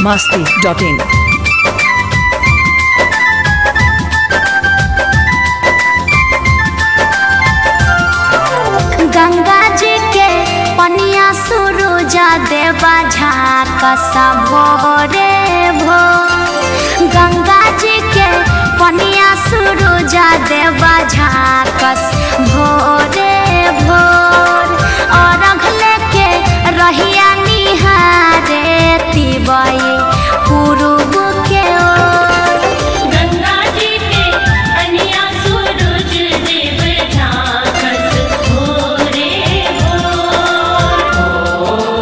masti.in. Ganga जी के पनिया सुरुजा देवा झाक सबोरे भो गंगा जी के पनिया सुरुजा देवा झाक भोरे भोर और अगले के रहिया निहारे तिबई पूर्व के ओर गंगा जी के कन्या सूरज देव झांकस भोरे भोर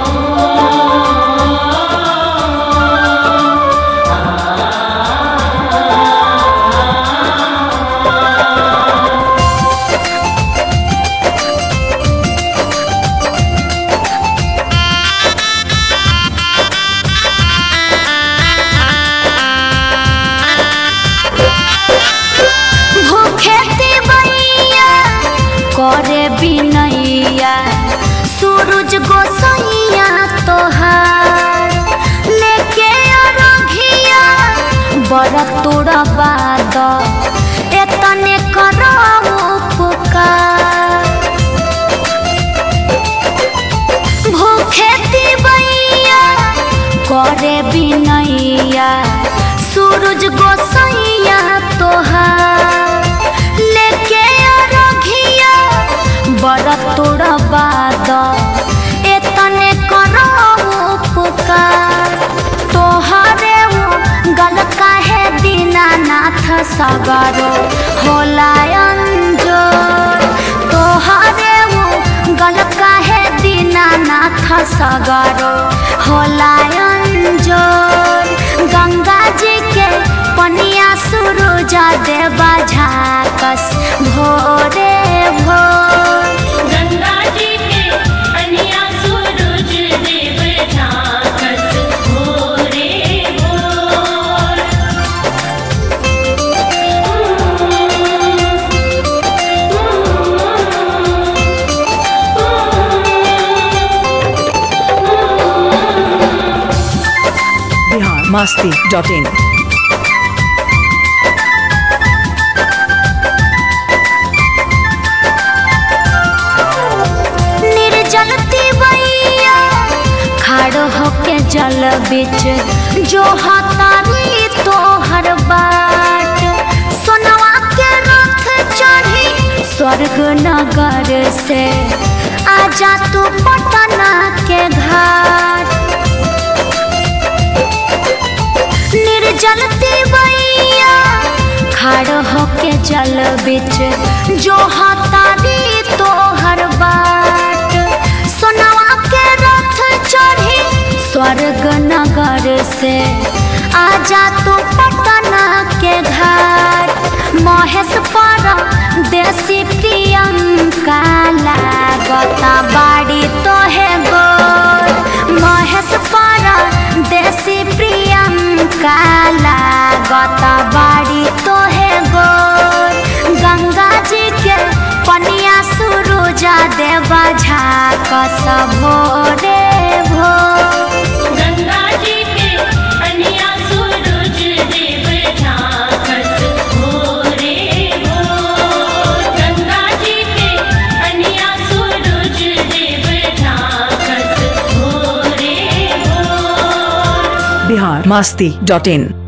भूखे तिबैया करे बिनैया सूरज गोसैया तोहार लेके अरघिया बड़ तोड़ा बाद एतने करऊ पुकार भूखे तिबैया करे बिनैया सूरज गोसैया तोहार लेके अरघिया बड़ तोड़ा बाद एतने करऊ पुकार तोहरे उ गल काहे दीनानाथ सगरो होला अंजोर तोहरे उ गल काहे दीनानाथ सगरो होला अंजोर गंगा जी के पनिया सुरुजा देवा झाकस भोरे भोर गंगा जी के कन्या सूरज देव झांकस भोरे भोर Bihar masti.in. निर्जल तिवैया खड़ो होके जल बिच जो हतारी तोहर बाट सोनवा के रथ चढ़ी स्वर्ग नगर से आजा तू पटना के घाट निर्जल तिवैया खड़ होके जल बिच जो हतारी तोहर बाट सोनवा के रथ चढ़ी स्वर्ग नगर से आजा तू पटना के घाट महेश पर देसी प्रियंका लागता बाड़ी तोहे गोर महेश पर देसी प्रियंका लागता बाड़ी तोहे गोर गंगा जी के पनिया सुरुजा देवा झाक भोरे भोर गंगा जी के कन्या सूरज देव झांकस भोरे भोर गंगा जी के कन्या सूरज देव झांकस भोरे भोर Bihar masti.in.